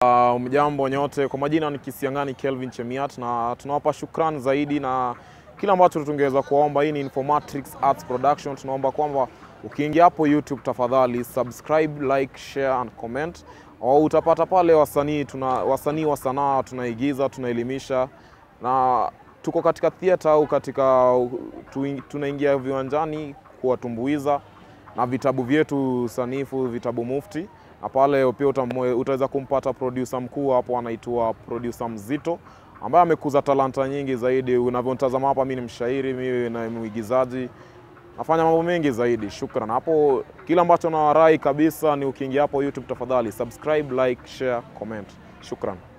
Uh, mjambo nyote, kwa majina ni Kisiangani Kelvin Chemiat na tunawapa shukrani zaidi na kila ambacho tungeweza kuomba. Hii ni Informatrix Arts Production. Tunaomba kwamba ukiingia hapo YouTube tafadhali subscribe, like, share and comment. Au utapata pale wasanii tuna wasanii wa sanaa tunaigiza, tunaelimisha na tuko katika theater au katika tu, tunaingia viwanjani kuwatumbuiza na vitabu vyetu sanifu, vitabu mufti na pale pia utamwe- utaweza kumpata producer mkuu hapo anaitwa producer Mzito ambaye amekuza talanta nyingi zaidi. Unavyotazama hapa, mimi ni mshairi, mimi na mwigizaji, nafanya mambo mengi zaidi. Shukran. Hapo kile ambacho nawarai kabisa ni ukiingia hapo YouTube, tafadhali subscribe, like, share, comment. Shukran.